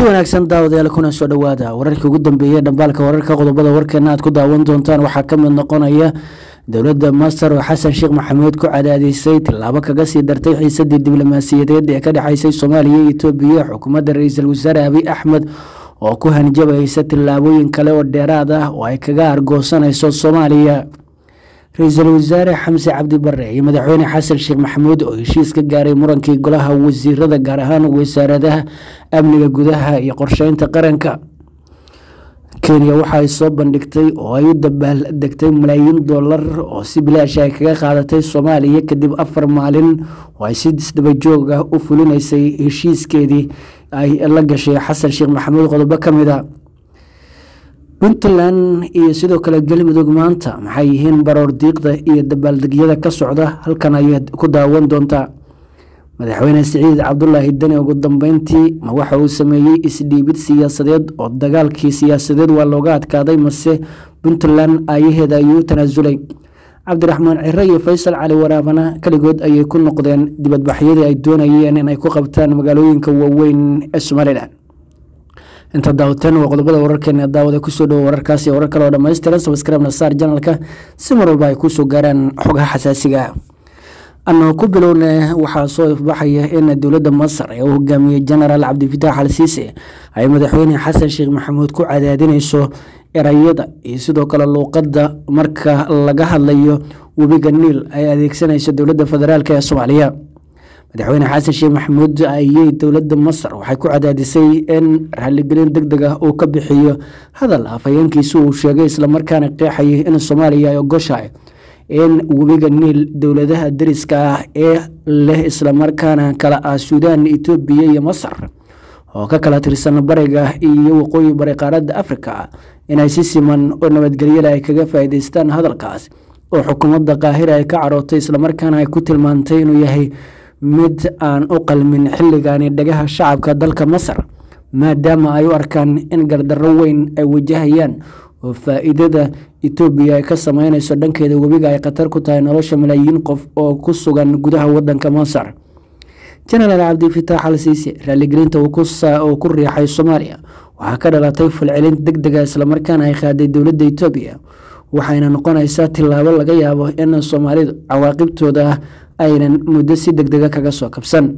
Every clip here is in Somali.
wanaagsan daawadayaal kuna soo dhowaada wararkii ugu dambeeyey dhambaalka wararka qodobada warkeena aad ku daawan doontaan waxaa ka mid noqonaya dowladda masar oo xasan sheekh maxamuud ku cadaadisay tillaabo kaga sii dartay xiisadii diblomaasiyadeed ee ka dhexeysay soomaaliya iyo etoobiya xukuumadda ra-iisul wasaare abiy axmed oo ku hanjabaysa tillaabooyin kale oo dheeraad ah oo ay kaga argoosanayso soomaaliya ra-iisul wasaare xamse cabdi bare iyo madaxweyne xasan sheekh maxamuud oo heshiis ka gaaray murankii golaha wasiirada gaar ahaan wasaaradaha amniga gudaha iyo qorsheynta qaranka kenya waxa ay soo bandhigtay oo ay u dabaal degtay malaayiin dollar oo si bilaash ay kaga qaadatay soomaaliya kadib afar maalin oo ay si isdabajoog ah u fulinaysay heshiiskeedii ay la gashay xasan sheekh maxamuud qodobo ka mid a puntland iyo sidoo kale galmudug maanta maxay yihiin baroor diiqda iyo dabaaldegyada ka socda halkan ayaad ku daawan doontaa madaxweyne siciid cabdulaahi deni ugu dambeyntii ma waxa uu sameeyey isdhiibid siyaasadeed oo dagaalkii siyaasadeed waa looga adkaaday mase puntland aayaheeda ayuu u tanaasulay cabdiraxmaan cire iyo faysal cali waraabana keligood ayay ku noqdeen dibadbaxyadii ay doonayeen inay ku qabtaan magaalooyinka waaweyn ee somalilan inta daawateen waa qodobada wararkeena daawada kusoo dhowo wararkaasi warar kale oo dhammaystiran sabskribna saar janalka si mar walba ay kusoo gaaraan xogaha xasaasiga anoo ku bilowna waxaa soo ifbaxaya in dowladda masar ee uu hogaamiyey genaraal cabdifitaax al siise ay madaxweyne xasan sheekh maxamuud ku cadaadinayso erayada iyo sidoo kale luuqadda marka laga hadlayo webiga niil ay adeegsanayso dowladda federaalk ee soomaaliya madaxweyne xasan sheekh maxamuud ayey dowladda masar waxay ku cadaadisay in raaligelin deg deg ah uu ka bixiyo hadal afhayeenkiisi uu sheegay islamarkaana qeexayay in soomaaliya ay ogoshahay in webiga niil dowladaha dariska ah ee leh islamarkaana kala ah suudaan etoobiya iyo masar oo ka kala tirsan bariga iyo waqooyi bari qaaradda afrika inay si siman oo nabadgelyada ay kaga faa'iideystaan hadalkaas oo xukuumadda qaahira ay ka carootay islamarkaana ay ku tilmaantay inuu yahay mid aan u qalmin xilligaani dhagaha shacabka dalka masar maadaama ay u arkaan in gardarro weyn ay wajahayaan oo faa-iidada etoobiya ay ka sameyneyso dhankeeda webiga ay khatar ku tahay nolosha malaayiin qof oo ku sugan gudaha wadanka masar jenaraal cabdifitaax al siise raaligelinta uu ku riixay soomaaliya waxaa ka dhalatay falcelin deg dega islamarkaana ay qaaday dowladda etoobiya waxayna noqonaysaa tillaabo laga yaabo in soomaalidu cawaaqibtooda aynan muddo si deg dega kaga soo kabsan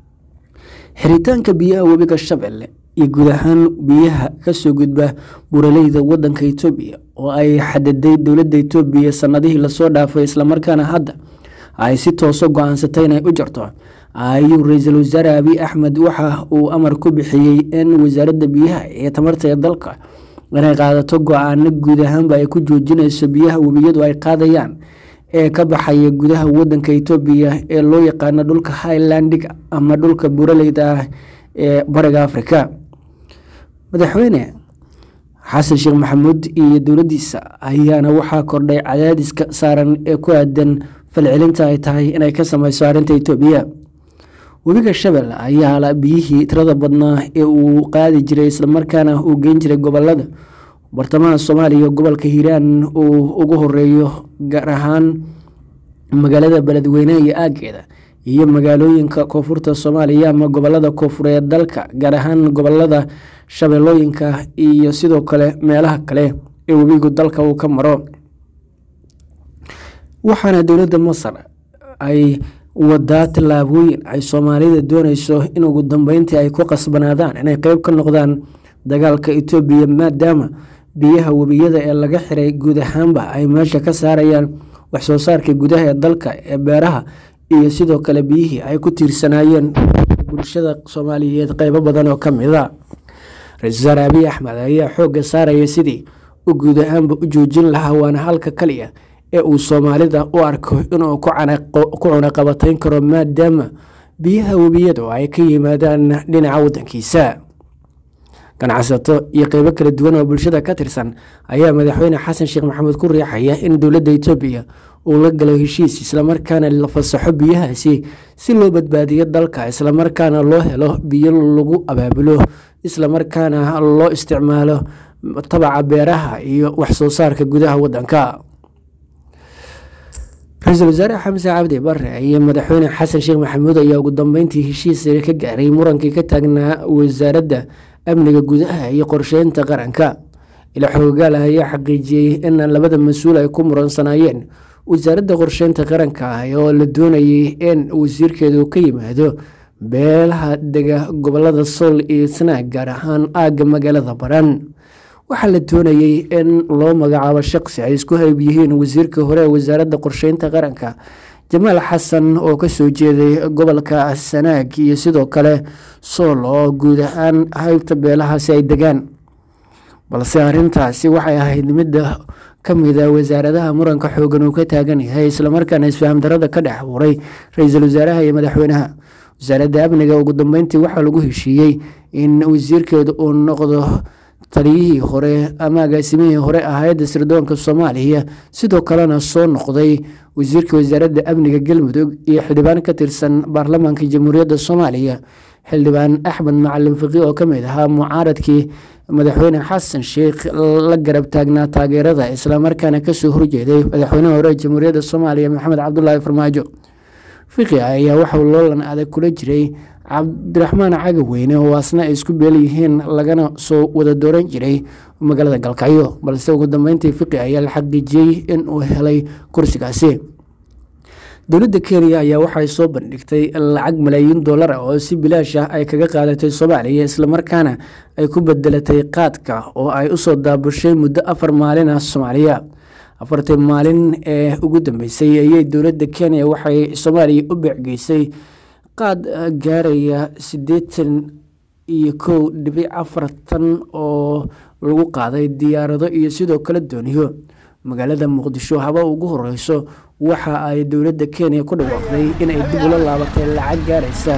xiritaanka biyaha webiga shabeelle iyo guud ahaan biyaha kasoo gudba buraleyda wadanka etoobiya oo ay xadiday dowladda etoobiya sanadihii lasoo dhaafay islamarkaana hadda ay si tooso go-aansatay inay u jarto ayuu ra-iisul wasaare abiy axmed waxa uu amar ku bixiyey in wasaaradda biyaha iyo tamarta ee dalka inay qaadato go-aano guud ahaanba ay ku joojinayso biyaha webiyadu ay qaadayaan ee ka baxaya gudaha wadanka etoobiya ee loo yaqaano dhulka highlandiga ama dhulka buraleyda ah ee bariga afrika madaxweyne xasan sheekh maxamuud iyo dowladdiisa ayaana waxaa kordhay cadaadiska saaran ee ku aadan falcelinta ay tahay inay ka sameyso arrinta etoobiya webiga shabel ayaa biyihii tirada badnaa ee uu qaadi jiray islamarkaana uu geyn jiray gobolada bartamaha soomaaliya gobolka hiiraan uu ugu horeeyo gaar ahaan magaalada beledweyne iyo aageeda iyo magaalooyinka koonfurta soomaaliya ama gobolada koonfureed dalka gaar ahaan gobolada shabeellooyinka iyo sidoo kale meelaha kale ee webigu dalka uu ka maro waxaana dowladda masar ay wadaa tillaabooyin ay soomaalida dooneyso in ugu dambeyntii ay ku qasbanaadaan inay qeyb ka noqdaan dagaalka etoobiya maadaama biyaha webiyada ee laga xiray guud ahaanba ay meesha ka saarayaan waxsoo saarka gudaha ee dalka ee beeraha iyo sidoo kale biyihii ay ku tiirsanaayeen bulshada soomaaliyeed qeybo badan oo ka mid a ra-isul wasaare abiy axmed ayaa xoogga saaraya sidii u guud ahaanba u joojin lahaa waana halka kaliya ee uu soomaalida u arko inuu ku cunaqabatayn karo maadaama biyaha webiyadu ay ka yimaadaan dhinaca wadankiisa ganacsato iyo qeybo kala duwan oo bulshada ka tirsan ayaa madaxweyne xasan sheekh maxamuud ku riixaya in dowladda etoobiya uu la galo heshiis islamarkaana la fasaxo biyahaasi si loo badbaadiyo dalka islamarkaana loo helo biyo lagu abaabulo islamarkaana loo isticmaalo tabaca beeraha iyo waxsoo saarka gudaha wadanka ra-iisul wasaare xamse cabdi bare iyo madaxweyne xasan sheekh maxamuud ayaa ugu dambeyntii heshiis ka gaaray murankii ka taagnaa wasaaradda amniga gudaha iyo qorsheynta qaranka ila xoogaal ayaa xaqiijiyey in labada mas-uul ay ku muransanaayeen wasaaradda qorsheynta qaranka oo la doonayay in wasiirkeedu ka yimaado beelaha dega gobolada sool iyo sanaag gaar ahaan aagga magaalada baran waxaa la doonayey in loo magacaabo shaqsi ay isku hayb yihiin wasiirka hore ee wasaaradda qorsheynta qaranka jamaal xasan oo kasoo jeeday gobolka sanaag iyo sidoo kale sool oo guud ahaan haybta beelahaasi ay degaan balse arrintaasi waxay ahayd midda ka mida wasaaradaha muranka xoogan uu ka taagan yahay islamarkaana isfaham darada ka dhex abuuray ra-iisul wasaaraha iyo madaxweynaha wasaaradda amniga ugu dambeyntii waxaa lagu heshiiyey in wasiirkeedu uu noqdo taliyihii hore ama agaasimihii hore ah hay-adda sirdoonka soomaaliya sidoo kalena soo noqday wasiirka wasaaradda amniga galmudug iyo xildhibaan ka tirsan baarlamaanka jamhuuriyadda soomaaliya xildhibaan axmed macalin fiqi oo kamid ahaa mucaaradkii madaxweyne xasan sheikh la garab taagnaa taageerada islamarkaana kasoo horjeeday madaxweynaha hore jamhuuriyadda soomaaliya maxamed cabdulaahi farmaajo fiqi ayaa waxauu loolan adag kula jiray cabdiraxmaan cagaweyne oo asna ay isku beel yihiin lagana soo wada dooran jiray magaalada galkacyo balse ugu dambeyntii fiqi ayaa la xaqiijiyey in uu helay kursigaasi dowladda kenya ayaa waxay soo bandhigtay lacag malaayiin dollar ah oo si bilaash ah ay kaga qaadatay soomaaliya islamarkaana ay ku bedelatay qaadka oo ay usoo daabushay muddo afar maalin ah soomaaliya afartii maalin ee ugu dambeysay ayay dowladda kenya waxay soomaaliya u beecgeysay qaad gaaraya siddeetan iyo kow dhibic afartan oo lagu qaaday diyaarado iyo sidoo kale dooniyo magaalada muqdisho haba ugu horeyso waxa ay dowladda kenya ku dhawaaqday inay dib ula laabatay lacag gaaraysa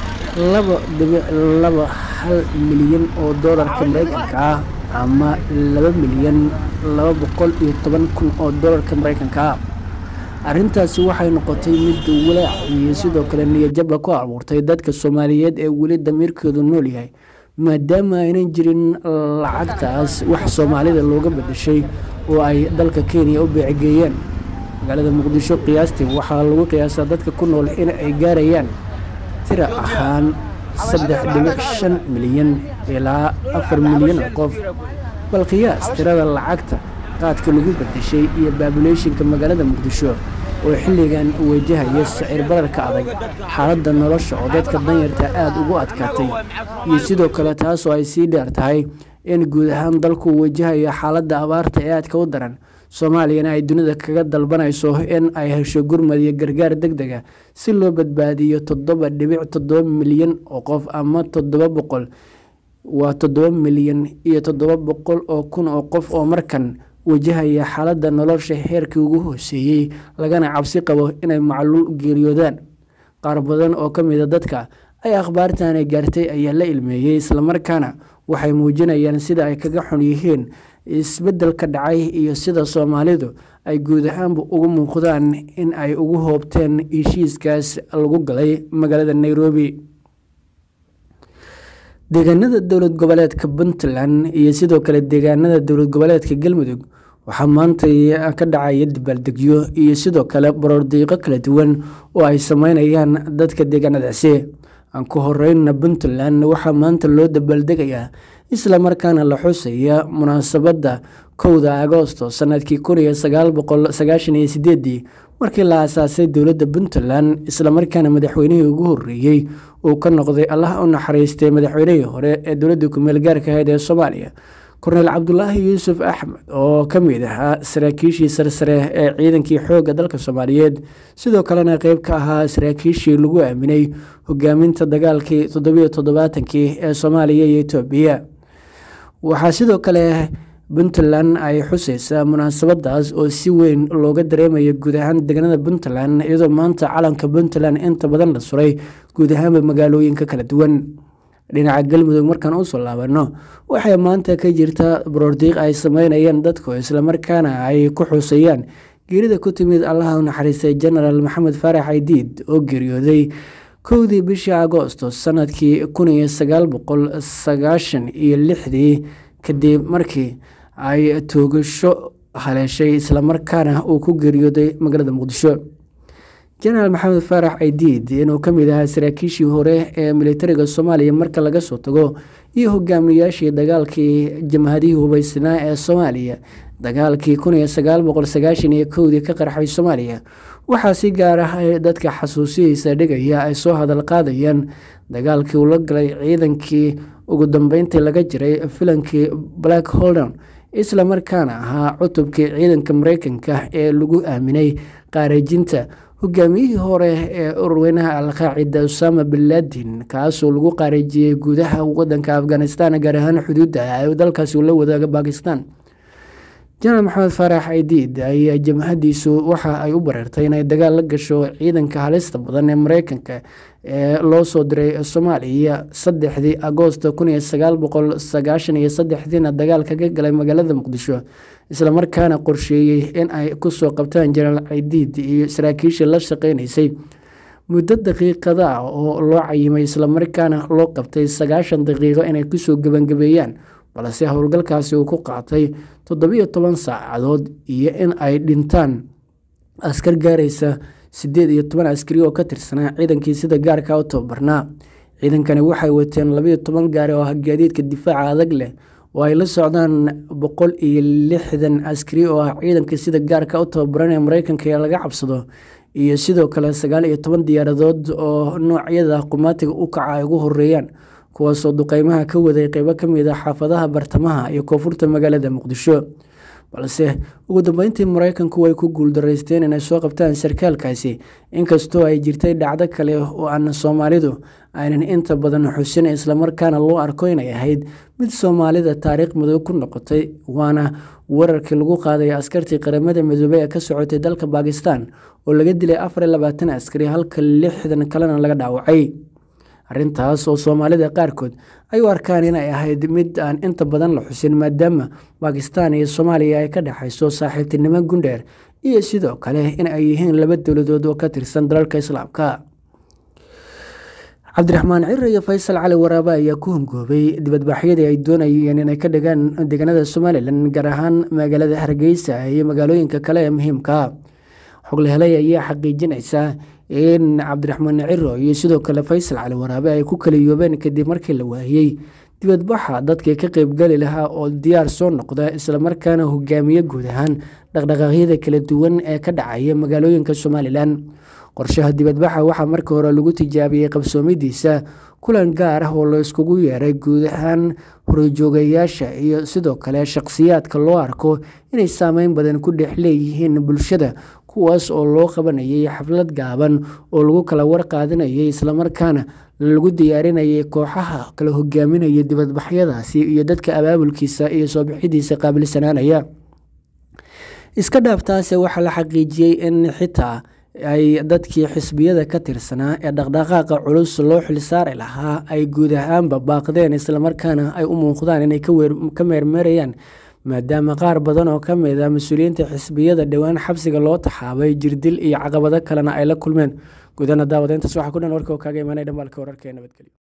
laba dhibic laba hal milyan oo doolarka mareykanka ah ama laba milyan laba boqol iyo toban kun oo doolarka mareykanka ah arrintaasi waxay noqotay mid walaac iyo sidoo kale niyajaba ku abuurtay dadka soomaaliyeed ee weli damiirkoodu nool yahay maadaama aynan jirin lacagtaas wax soomaalida looga bedeshay oo ay dalka kenya u beecegeeyeen magaalada muqdisho qiyaastii waxaa lagu qiyaasaa dadka ku nool in ay gaarayaan tira ahaan saddex dhibic shan milyan ilaa afar milyan oo qof bal qiyaas tirada lacagta qaadka lagu bedeshay iyo baabuleyshinka magaalada muqdisho oo xilligan wajahaya sicir bararka adag xaaladda nolosha oo dadka danyarta aada ugu adkaatay iyo sidoo kale taasoo ay sii dheer tahay in guud ahaan dalku wajahayo xaaladda abaarta ee aadka u daran soomaaliyana ay dunida kaga dalbanayso in ay hesho gurmad iyo gargaar deg dega si loo badbaadiyo toddoba dhibic toddoba milyan oo qof ama toddoba boqol waa toddoba milyan iyo toddoba boqol oo kun oo qof oo markan wajahaya xaaladda nolosha heerkii ugu hooseeyey lagana cabsi qabo inay macluul geeriyoodaan qaar badan oo ka mida dadka ay akhbaartani gaartay ayaa la ilmeeyey islamarkaana waxay muujinayaan sida ay kaga xun yihiin isbeddelka dhacay iyo sida soomaalidu ay guud ahaanba ugu muuqdaan in ay ugu hoobteen heshiiskaas lagu galay magaalada nairobi deegaanada dowlad goboleedka puntland iyo sidoo kale deegaanada dowlad goboleedka galmudug waxaa maanta ka dhacaya dabaaldegyo iyo sidoo kale baroordiiqo kala duwan oo ay sameynayaan dadka deegaanadaasi aan ku horeyna puntland waxaa maanta loo dabaaldegayaa islamarkaana la xusaya munaasabadda kowda agoosto sanadkii kun iyo sagaal boqol sagaashan iyo sideedii markii la aasaasay dowladda puntland islamarkaana madaxweynihii ugu horeeyey uu ka noqday allah u naxariistay madaxweynihii hore ee dowladda kumeel gaarka ahayd ee soomaaliya korneyl cabdulaahi yuusuf axmed oo ka mid ahaa saraakiishii sarsare ee ciidankii xoogga dalka soomaaliyeed sidoo kalena qeyb ka ahaa saraakiishii lagu aaminay hogaaminta dagaalkii toddobiyo toddobaatankii ee soomaaliya iyo etoobiya waxaa sidoo kale puntland ay xuseysaa munaasabadaas oo si weyn looga dareemayo guud ahaan deegaanada puntland iyadoo maanta calanka puntland inta badan la suray guud ahaanba magaalooyinka kala duwan dhinaca galmudug markaan usoo laabano waxay maanta ka jirta baroordiiq ay sameynayaan dadku islamarkaana ay ku xusayaan geerida ku timid allaha u naxariistay genaraal maxamed faarax aydiid oo geeriyooday kowdii bishii agoosto sanadkii kun iyo sagaal boqol sagaashan iyo lixdii kadib markii ay toogasho haleeshay islamarkaana uu ku geeriyooday magaalada muqdisho jenaraal maxamed faarax aydiid inuu ka mid ahaa saraakiishii hore ee militariga soomaaliya marka laga soo tago iyo hogaamiyaashii dagaalkii jamhadihii hubeysnaa ee soomaaliya dagaalkii kun iyo sagaal boqol sagaashan iyo kowdii ka qarxay soomaaliya waxaa si gaar ah dadka xasuusihiisa dhigaya ay soo hadal qaadayaan dagaalkii uu la galay ciidankii ugu dambeyntii laga jiray filankii black holden isla markaana ahaa cutubkii ciidanka mareykanka ee lagu aaminay qaarajinta hogaamiyihii hore ee ururweynaha alqaacida usama bin laadin kaasoo lagu qaarajiyey gudaha wadanka afghanistan gaar ahaan xuduudda ee dalkaasi uu la wadaaga bakistan jenaraal maxamed faarax aidiid ayaa jamhadiisu waxa ay u bareertay inay dagaal la gasho ciidanka halista badan ee mareykanka ee loo soo diray soomaaliya saddexdii agoosto kun iyo sagaal boqol sagaashan iyo saddexdiina dagaalka ka galay magaalada muqdisho islamarkaana qorsheeyey in ay kusoo qabtaan jenaraal aidiid iyo saraakiishii la shaqeynaysay muddo daqiiqada ah oo loo cayimay islamarkaana loo qabtay sagaashan daqiiqo inay kusoo gebangabeeyaan balse howlgalkaasi uu ku qaatay toddobiyo toban saacadood iyo in ay dhintaan askar gaaraysa siddeed iyo toban askari oo ka tirsanaa ciidankii sida gaarka u tababarnaa ciidankani waxay wateen labayo toban gaari oo ah gaadiidka difaaca adag leh oo ay la socdaan boqol iyo lixdan askari oo ah ciidanka sida gaarka u tababaran ee mareykanka ee laga cabsado iyo sidoo kale sagaal iyo toban diyaaradood oo noocyada qumaatiga u kaca ay ugu horeeyaan kuwaasoo duqeymaha ka waday qeybo ka mid ah xaafadaha bartamaha iyo koonfurta magaalada muqdisho balse ugu dambeyntii mareykanku way ku guuldaraysteen inay soo qabtaan sarkaalkaasi inkastoo ay jirtay dhacdo kale oo aan soomaalidu aynan inta badan xusin islamarkaana loo arko inay ahayd mid soomaalida taariikh madow ku noqotay waana wararkii lagu qaaday askartii qaramada midoobey ee ka socotay dalka bakistan oo laga dilay afar iyo labaatan askari halka lixdan kalena laga dhaawacay arrintaas oo soomaalida qaarkood ay u arkaan inay ahayd mid aan inta badan la xusin maadaama bakistan iyo soomaaliya ay ka dhexayso saaxiibtinimo gundheer iyo sidoo kale in ay yihiin laba dowladood oo ka tirsan dalalka islaamka cabdiraxmaan cire iyo faysal cali waraabe ayaa ku hongoobay dibadbaxyadii ay doonayeen inay ka dhigaan deegaanada somalilan gaar ahaan magaalada hargeysa iyo magaalooyinka kale ee muhiimka xogle helay ayaa xaqiijinaysa in cabdiraxmaan ciro iyo sidoo kale faysal cali waraabe ay ku kaliyoobeen kadib markii la waayey dibadbaxa dadkii ka qeybgali lahaa oo diyaar soo noqda islamarkaana hogaamiye guud ahaan dhaqdhaqaaqyada kala duwan ee ka dhacaya magaalooyinka somalilan qorshaha dibadbaxa waxaa markii hore lagu tijaabiyey qabsoomidiisa kulan gaar ah oo la iskugu yeeray guud ahaan horjoogayaasha iyo sidoo kale shaqsiyaadka loo arko inay saameyn badan ku dhex leeyihiin bulshada kuwaas oo loo qabanayay xaflad gaaban oo lagu kala warqaadanayay islamarkaana lagu diyaarinayay kooxaha kala hogaaminaya dibadbaxyadaasi iyo dadka abaabulkiisa iyo soo bixidiisa qaabilsanaanaya iska dhaaftaase waxaa la xaqiijiyey in xitaa ay dadkii xisbiyada ka tirsanaa ee dhaqdhaqaaqa culus loo xilsaari lahaa ay guud ahaanba baaqdeen islamarkaana ay u muuqdaan inay ka meermeerayaan maadaama qaar badan oo ka mid a mas-uuliyiinta xisbiyada dhowaan xabsiga loo taxaabay jirdil iyo caqabado kalena ay la kulmeen guudana daawadeyntaas waxaa ku dhan warka oo kaaga imaanay dhambaalka wararka ee nabadgelyo